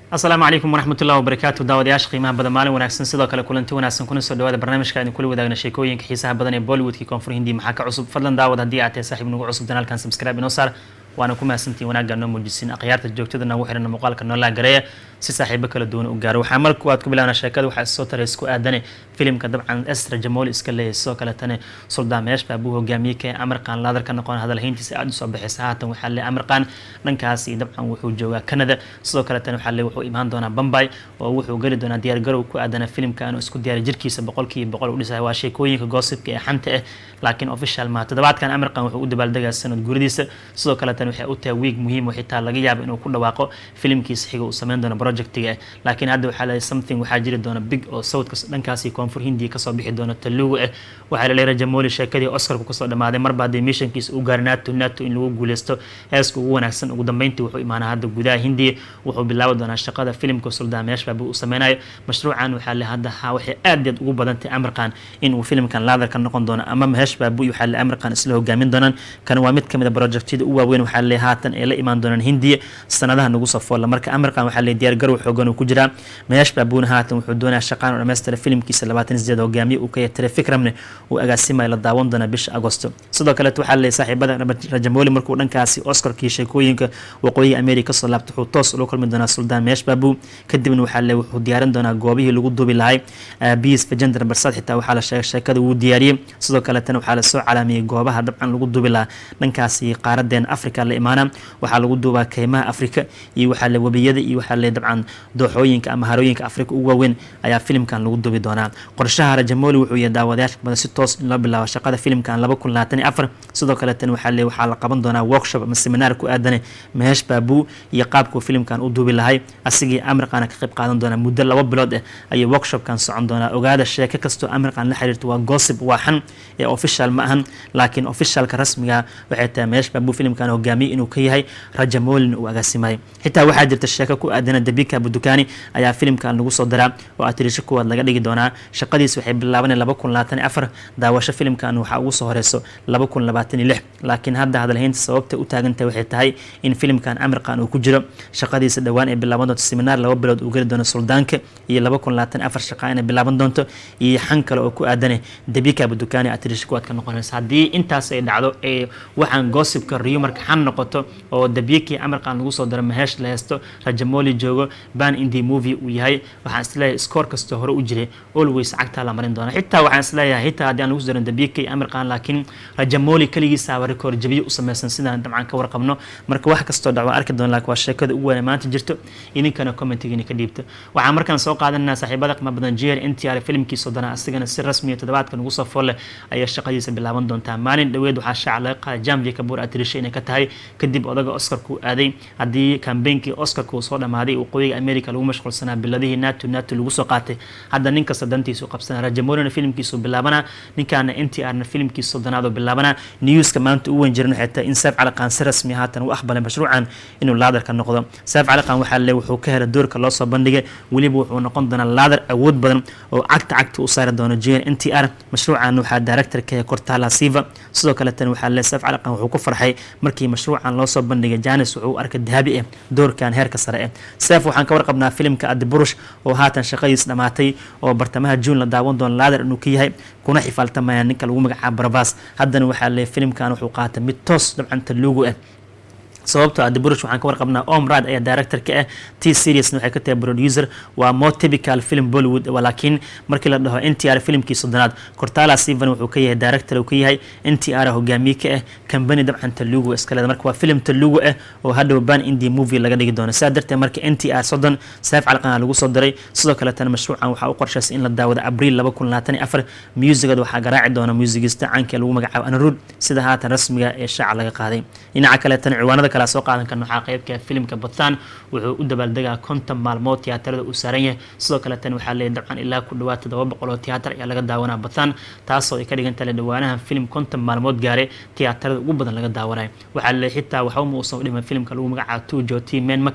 asalaamu calaykum waraxmat ullahi wabarakaatu daawadayaasha qiimaha badan maalin wanaagsan sidoo kale kulanti wanaagsan kuna soo dhawaada barnaamijka aynu kula wadaagna sheekooyinka xiisaha badan ee bollywoodkii koonfur hindi maxaa ka cusub fadlan daawad haddii aad tahay saaxiib nagu cusub danaalkan subscribe inoo saar waana ku mahadsantihin wanaagga noo muujisin akhyaarta joogtada nagu xiran muuqaalka noolaa gareeya si saaxiibo kala duwan u gaaro waxaa marka waad ku bilaabna sheekada waxaa soo taray isku aadane filimka dabcan esra jamooli iska leeyahay sidoo kaletana suldaan meesh baabuu hogaamiyey ka amarqaan laadar ka noqon hadalhayntiisa aada usoo baxaysa haatan waxaa le amarqaan dhankaasi dabcan wuxuu joogaa canada sidoo kaletana waxaa le wuxuu imaan doonaa bombay oo wuxuu geli doonaa diyaargarow ku aadana filimka inuu isku diyaariy jirkiisa boqolkiiba boqol u dhisaya waa sheekooyinka goosibka ee xanta ah laakiin official maaha toddobaadkan amarqan wuxuu u dabaaldegaa sanad guridiisa sidoo kaletana waxay u tahay wiig muhiim oo xitaa laga yaabo inuu ku dhawaaqo filimkiisa xiga uu sameyn doono projectiga ah laakiin hadda waxaa leeyahay something waxaa jiri doona big oo sawdka dhankaasi koonfur hindiya kasoo bixi doona talugu ah waxaa la leeyahay jamooli sheekadii oscarku kasoo dhamaaday marba haddii missionkiisa u gaari nato nato in lagu guuleysto heeska ugu wanaagsan ugu dambeyntii wuxuu imaanaa hadda gudaha hindiya wuxuu bilaabi doonaa shaqada filimka suldaan meeshbaabu uu sameynayo mashruucan waxaa le hadda waxay aad aad ugu badantay amarkan in uu filimkan laadar ka noqon doono ama meeshbaabu waxaa le amarkan isla hogaamin doonaan kan waa mid kamid a projectyada u waaweyn waxaa le haatan ay la imaan doonaan hindiya sanadaha nagu soo foolla marka amarkan waxaa le diyaar garow xoogan uu ku jiraa meesh baabuuna haatan wuxuu doonaya shaqaan oo dhammaystira filimkiisa labaatan sideed hogaamiye uu ka yahay telefikramne uu agaasimayo la daawan doona bisha agosto sidoo kaleeto waxaa leeyahay saaxiibada rajamooli markuu dhankaasi oscarkii sheekooyinka waqooyiga america kasoo laabtay wuxuu toos ula kulmi doonaa suldaan meesh baabu kadibna waxaa le wuxuu diyaarin doonaa goobihii lagu duubi lahay biis fajender barsad xitaa waxaa la sheegay sheekada wuu diyaariyey sidoo kaletana waxaa lasoo calaamiyey goobaha dabcan lagu duubi lahaa dhankaasi qaaradeena africa la imaana waxaa lagu duubaa keymaha africa iyo waxaa le webiyada iyo waxaa le dabcan dooxooyinka ama harooyinka africa ugu waaweyn ayaa filimkan lagu duubi doonaa qorshaha rajamooli wuxuu yahay daawadayaasha badan si toos in loo bilaabo shaqada filimkan laba kun labaatan iyo afar sidoo kaleetana waxaa le waxaa la qaban doonaa workshop ama seminaar ku aadane mehesh baabu iyo qaabkuu filimkan u duubi lahay asigii amirqaana ka qayb qaadan doonaa muddo laba bilood ah ayay workshopkan socon doonaa ogaada sheeko kastoo amirqan la xiriirto waa gossip waa xan ee official ma ahan laakiin officialka rasmiga waxay tahay mehesh baabu filimkan hogaamiyey inuu ka yahay rajamoolin uu agaasimayo xitaa waxaa jirta sheeko ku aadana dabika budukaani ayaa filimkan lagu soo daraa oo atirisho kuwaad laga dhigi doonaa shaqadiis waxay bilaabanay laba kun labaatan iyo afar daawasho filimkan waxaa ugu soo horeyso laba kun labaatan iyo lix laakiin hadda hadalhaynta sababta u taagantahay waxay tahay in filimkan amirqan uu ku jiro shaqadiisa dhowaan ay bilaaban doonto seminaar laba bilood uu geli doono suldaanka iyo laba kun labaatan afar shaqa inay bilaaban doonto iyo xan kale oo ku aadane dabika budukaani atirisho kuwaad ka noqonaysa haddii intaas ay dhacdo ee waxaan gossipka riyo marka xan noqoto oo dabikii amirqan lagu soo daro maheesh la heysto rajamooli joogo ban indi movie uu yahay waxaan isleeyahay scoor kastoo hore u jiray always cagtaa la marin doona xitaa waxaan isleeyahay xitaa haddii aan lagu soo darin dabikii amirqan laakiin rajamooli keligiisaaba rekoor jabiyo u sameysan sidaan dabcan ka warqabno marka wax kastoo dhac waan arki doona laakiin waa sheekada ugu weyn maanta jirto idinkana commentigiina ka dhiibta waxaan markaan soo qaadanaa saaxiibada qima badan jeer ntr filimkiisa dana asigana si rasmiya toddobaadka nagu soo folle ayaa shaqadiisa bilaaban doontaa maalin dhoweed waxaa shaaca laga qaaday janvi kabuur atirisha inay ka tahay kadib odaga oscarku aaday haddii kambeynkii oscarka uu soo dhamaaday waqooyiga america lagu mashquulsanaa biladihii nato nato lagu soo qaatay hadda nin kasta dantiisu qabsanaa rajamolina filimkiisu bilaabanaa ninkaana n t r na filimkiisa sodonaadoo bilaabanaa newska maanta u weyn jiran waxay tahay in saaf caliqaan si rasmi haatan u aqbalay mashruucan inuu laadarka noqdo saaf caliqaan waxaa le wuxuu ka helay doorka loo soo bandhigay weliba wuxuu noqon doonaa laadar awood badan oo cagta cagta u saari doono jn n t r mashruucan waxaa directorka cortala siva sidoo kaletana waxaa le saaf caliqaan wuxuu ku farxay markii mashruucan loo soo bandhigay janis wuxuu u arkay dahabi ah doorkan heerka sare ah seef waxaan ka warqabnaa filimka adiburush oo haatan shaqadiis dhamaatay oo bartamaha juun la daawan doono laadar inuu ka yahay kuna xifaaltamaya ninka lagu magacaabo barabas haddana waxaa leeyahy filimkan wuxuu qaatay mid toos dabcan taluugu ah sababtoo ah diburush waxaan ka warqabnaa omrad ayaa director ka ah t seriesna waxay ka tahay producer waa more typical film bollywood laakiin markii la dhaho n t r filimkii soddonaad cortala sivan wuxuu ka yahay director uu ka yahay n t r hogaamiye ka ah kambani dabcan talugu iskaleeda marka waa film talugu ah oo hadhow ban indi movie laga dhigi doono sidaa darteed marka n t r soddon saaf calqana lagu soo diray sidoo kaletana mashruucan waxaa u qorshaysay in la daawado abriil laba kun labaatan iyo afar muusigada waxaa garaaci doona muusigista caanka lagu magacaabo anarud sida haatan rasmiga ee shaaca laga qaaday dhinaca kaletana ciwaanada kale soo qaadan karna waxaa qeybka filimka bathan wuxuu u dabaaldegaa konton maalmood tiyaatarada uu saaran yahay sidoo kale tan waxaa leeyahy dabcan ilaa ku dhawaad todoba boqol oo tiyaatar ayaa laga daawanaa bathan taasoo ay ka dhigan tahay dhawaanahan filim konton maalmood gaaray tiyaatarada ugu badan laga daawanayo waxaa leeyahy xitaa waxba ma uusan dhiman filimka lagu magacaabo tujo t man makar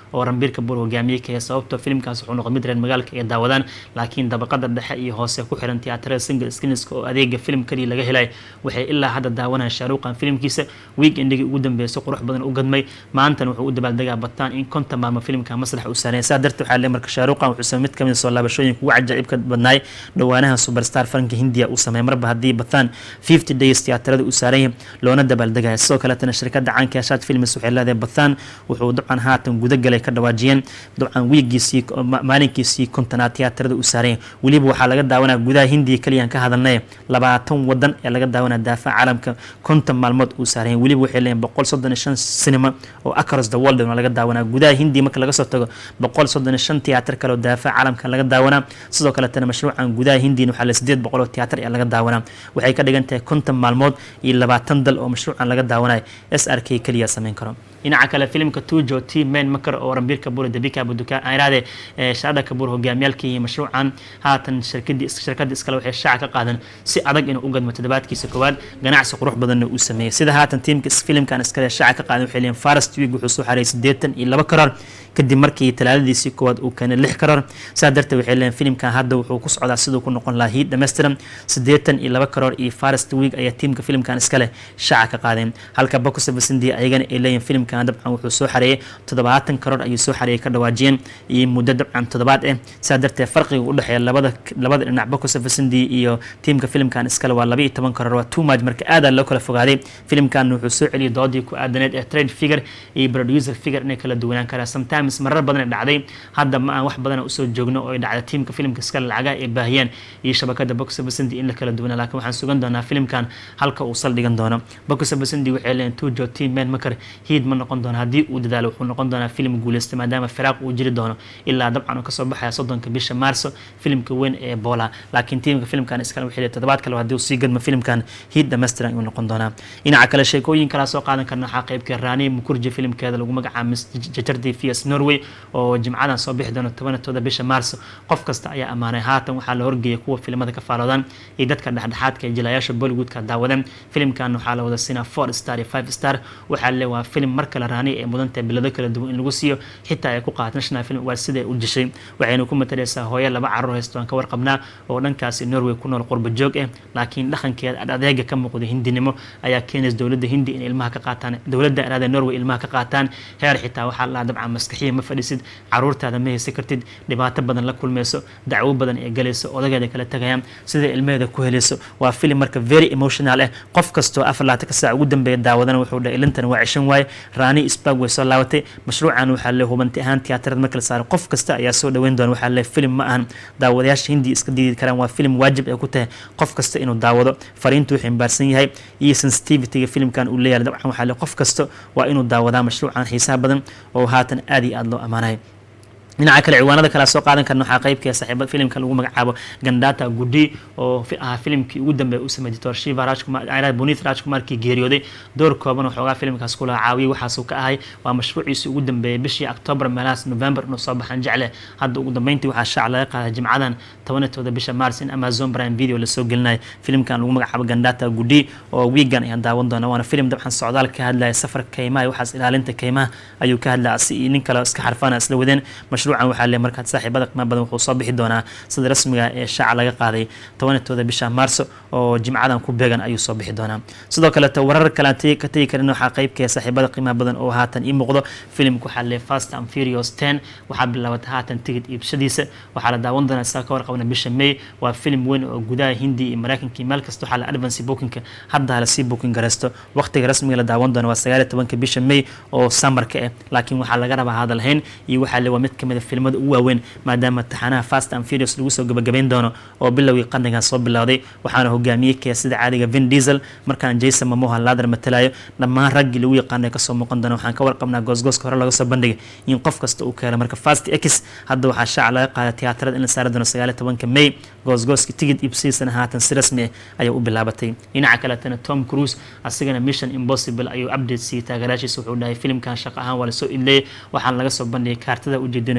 oo ranbiir kabuur hogaamiye ka sababtoo filimkaas wuxuu noqday mid reer magaalka ay daawadaan laakiin dabaqada dhexe iyo hoose ku xiran tiyaatarada single screenska oo adeega filim kaliya laga helay waxay ilaa hadda daawanayaan shaaruuqan filimkiisa weekendhigii ugu dambeysay qurux badan u gadmay maantana wuxuu u dabaaldegaa bataan in konton maalmo filimka maslaxa u saaraya saa darteed waxaa le marka shaaruuqan wuxuu samey mid kamid soo laabashooyinka ugu cajaa'ibka badnaay dhowaanaha superstar faranka hindiya uu sameey marba haddii bataan fifty days tiyaatarada uu saaran yahay loona dabaaldegaya sidoo kaletana shirkadda caanka shaad films waxay leedahay bataan wuxuu dabcan haatan gudagalay ka dhawaajiyeen dabcan wiigiisii maalinkiisii kontonaad tiyaatarada uu saaran yahay weliba waxaa laga daawanaya gudaha hindiya keliyaan ka hadalnay labaatan wadan ee laga daawanaya daafaca caalamka konton maalmood uu saaran yahay weliba waxay leeyihin boqol soddon iyo shan cinema oo across the world laga daawanaa gudaha hindiya marka laga soo tago boqol soddon iyo shan tiyaatar kale oo daafaca caalamka laga daawanaa sidoo kaletana mashruucan gudaha hindiyan waxaa le sideed boqol oo tiyaatar ee laga daawanaa waxay ka dhigan tahay konton maalmood iyo labaatan dal oo mashruucan laga daawanayo s r k keliya sameyn karo dhinaca kale filimka tujo t main makar oo rambiir kabuur dabika buduka iraade shaada kabuur hogaamiyaalka iyo mashruucan haatan shirkadii shirkada iskale waxay shaaca ka qaadan si adag inuu u gadmo toddobaadkiisa koowaad ganacsi qurux badanna uu sameeyey sida haatan tiimka filimkan iskale shaaca ka qaadan waxay leeyihin farest week wuxuu soo xareeyay siddeetan iyo laba karoor kadib markii talaaladiisii koowaad uu keenay lix karoor saa darteed waxay leeyihin filimkan hadda wuxuu ku socdaa siduu ku noqon lahaa hiid dhammaystiran siddeetan iyo laba karoor iyo farest week ayaa tiimka filimkan iskale shaaca ka qaadeen halka bokusavasindi ayagana ay leeyihin filimkan dabcan wuxuu soo xareeyay toddobaatan karoor ayuu soo xareeyay ka dhawaajiyeen iyo muddo dabcan toddobaad eh saa darteed farqiga u dhexeeya labada labada dhinac bokusavasindi iyo tiimka filimkan iskale waa laba iyo toban karoor waa too much marka aadaa loo kala fogaaday filimkan wuxuu soo celiyay doodii ku aadaneed ee trade figure iyo producer figure inay kala duwanaan karaan sometimes marar badan ay dhacday hadda ma aan wax badan usoo joogno oo ay dhacda tiimka filimka iskale lacagaha ay baahiyeen iyo shabakada bokusavasindi in la kala duwanaa laakiin waxaan sugan doonaa filimkan halka uu saldhigan doono bokusavasindi waxay leeyihin tujo team man makar hiid ma noqon doono haddii uu dadaalo wuxuu noqon doonaa filim guuleysta maadaama firaaq uu jiri doono ilaa dabcan uu kasoo baxaya soddonka bisha maarso filimka weyn ee bola laakiin tiimka filimkan iskale waxay toddobaad kale haddii uu sii gadmo filimkan hiid dhammaystiran ayuu noqon doonaa dhinaca kale sheekooyin kalaa soo qaadan karna waxaa qaybka raani mukurji filimkeeda lagu magacaabo miss jajardi fias norway oo jimcadan soo bixi doona tobanatooda bisha maarso qof kasta ayaa ammaanay haatan waxaa la horgeeyay kuwa filimada ka faaloodaan iyo dadka dhexdhexaadka ee jilayaasha bollywoodka daawadeen filimkan waxaa la wada siinaa four star iyo five star waxaa le waa filim mar kale raani ee mudantahay bilado kala duwan in lagu siiyo xitaa ay ku qaat national film waa siday u dishay waxayna ku matalaysaa hooyo laba carruur haysto aan ka warqabnaa oo dhankaasi norway ku nool qurba joog ah laakiin dhaqankeeda adeega ka muuqda hindinimo ayaa keenaysa dowladda hindi in ilmaha ka qaataan dowladda araada norway ilmaha ka qaataan heer xitaa waxaa la dabcan maskaxiya ma fadhisid caruurtaada ma haysan kartid dhibaato badan la kulmayso dacwo badan ee galayso odageeda kala tagayaan sida ilmaheeda ku helayso waa filim marka very emotional ah qof kastoo afar laatan ka saac ugu dambeeya daawadana wuxuu dhahay ilintan waa cishan waaye raani spag way soo laabatay mashruucan waxaa le hubanti ahaan tiyaatarada marka la saaro qof kasta ayaa soo dhaweyn doona waxaa le filim ma ahan daawadayaasha hindi iska diidi karaan waa filim waajib ay ku tahay qof kasta inuu daawado fariintu wuxuu imbaarsan yahay iyo sensitivityga filimkan uu leeyahay dabcan waxaa le qof kasta waa inuu daawadaa mashruucan xiisaha badan oo haatan aad iyo aada loo ammaanayo dhinaca kale ciwaanada kale soo qaadan karna waxaa qaybka saaxiiba filimka lagu magacaabo gandata gudi oo ahaa filimkii ugu dambeeya u sameeyay doctor shiva rajkumar bonith rajkumarkii geeriyooday door kooban waxoogaa filimkaas kula caawiyay waxaasuu ka ahay waa mashruuciisii ugu dambeeyay bishii october meelahaas november inuu soo baxaan jecle hadda ugu dambeyntii waxaa shaac laga qaaday jimcadan tobanatooda bisha mars in amazon prime video lasoo gelinayo filimkan lagu magacaabo gandata gudi oo wiigan ayaan daawan doona waana filim dabcan socdaal ka hadlaya safarka kaymaha waxaas ilaalinta kaymaha ayuu ka hadlaya si iyo nin kale iska xarfana isla wadeen mashruucan waxaa le markaad saaxiibada qiimaha badan wuxuu soo bixi doonaa sida rasmiga ee shaaca laga qaaday tobanatooda bisha maarso oo jimcadan ku beegan ayuu soo bixi doonaa sidoo kaleeto warar kale ka tegi karin waxaa qaybkaya saaxiibada qiimaha badan oo haatan ii muuqdo filimka waxaa le fast and furious ten waxaa bilaabatay haatan tigid iibshadiisa waxaa la daawan doonaa saa ka warqabna bisha may waa filim weyn oo gudaha hindi iyo mareykanka meel kasta waxaa la advance bookinka hadda lasii booking garaysto waqtiga rasmiga la daawan doona waa sagaal iyo tobanka bisha may oo samarka ah laakiin waxaa laga rabaa hadalhayn iyo waxaa le waa mid kamid a filimada ugu waaweyn maadaama taxanaha fast and furious lagu soo gabagabayn doono oo bilowgii qarnigan soo bilowday waxaana hogaamiyey kee sida caadiga vin diesel markaan jason mamoha laadar matalayo dhammaan raggii lagu yaqaanay kasoo muuqan doona waxaan ka warqabnaa goosgooska hore laga soo bandhigay in qof kasta uu ka helo marka fast x hadda waxaa shaaca laga qaaday tiyaatarada in la saari doono sagaal iyo tobanka may goosgooska tigid ibsiisana haatan si rasmi ah ayay u bilaabatay dhinaca kaletana tom cruise asigana mission impossible ayuu update siiyey taageeraashiisa wuxuu dhahay filimkan shaqo ahaan waa lasoo idleeyay waxaana laga soo bandhigay kaartada ujeedino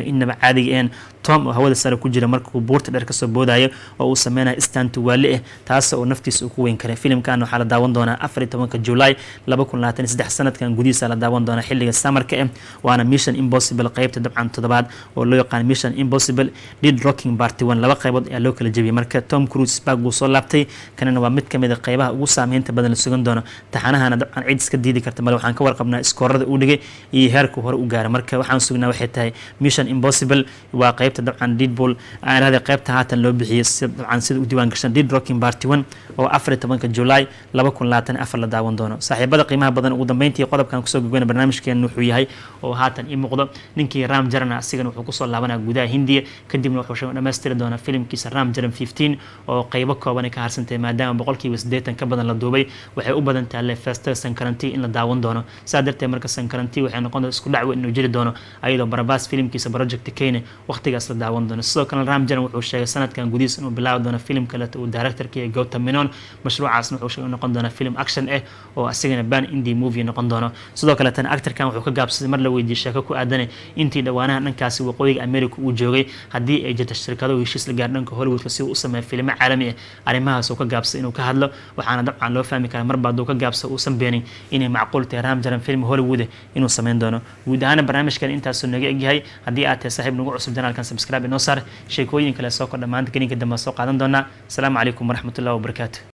inaba caadiga een tom oo hawada sare ku jira markuu buurta dheer kasoo boodayo oo uu sameynayo istantu waali ah taas oo naftiisa uu ku weyn karay filimkan waxaa la daawan doonaa afar iyo tobanka july laba kun labaatan iyo saddex sanadkan gudihiisa la daawan doonaa xilliga samarka ah waana mission impossible qeybta dabcan toddobaad oo loo yaqaan mission impossible did rocking party one laba qaybood ayaa loo kala jebiyay marka tom cruise bag buu soo laabtay kanina waa mid kamid a qeybaha ugu saameynta badan la sugan doono taxanahana dabcan cid iska diidi karta male waxaan ka warqabnaa iskoorada uu dhigay iyo heerku hore u gaaray marka waxaan sugnaa waxay tahay mission impossible waa qeybta dabcan deadpool aan irahday qeybta haatan loo bixiyay si dabcan sida u diiwaan gashan did rocking party one oo afar iyo tobanka july laba kun labaatan afar la daawan doono saaxiibada qiimaha badan ugu dambeyntii qodobkan kusoo gogona barnaamijkeena wuxuu yahay oo haatan ii muuqdo ninkii ram jarana asigana wuxuu kusoo laabanaya gudaha hindiya kadibna wuxuu dhamaystiri doonaa filimkiisa ram jaran fifteen oo qeybo kooban ka harsantay maadaama boqolkiiba siddeetan ka badan la duubay waxay u badan tahay lefester sankaranti in la daawan doono saa darteed marka sankaranti waxay noqon doon isku dhacwe inuu jiri doono ayadoo barabas filimkiisa project kane waqtigaas la daawan doono sidoo kale ram jaran wuxuu sheegay sanadkan gudihiis inuu bilaabi doono filim kaleeto uu directorka iyo gautam menon mashruucaasna wuxuu sheegay noqon doona film action ah oo asigana ban indie movie noqon doono sidoo kale tan actorkan wuxuu ka gaabsaday mar la weydiiyey sheeko ku aadanay intii dhowaanaha dhankaasi waqooyiga america uu joogay haddii ay jirto shirkado heshiis la gaar dhanka hollywoodka si uu u sameeya filimo caalami ah arrimahaas uu ka gaabsaday inuu ka hadlo waxaana dabcan loo fahmi karaa marba hadduu ka gaabsado uusan beenin inay macquul tahay ram jaran film hollywood inuu sameyn doono guud ahaana barnaamijkan intaasuu naga egyahay haddii aad tahay saaxiib nagu cusub janaalkan subscribe inoo saar sheekooyin kale soo kordha maanta geninka dambe soo qaadan doonaa asalaamu calaykum waraxmatullahi wabarakaatu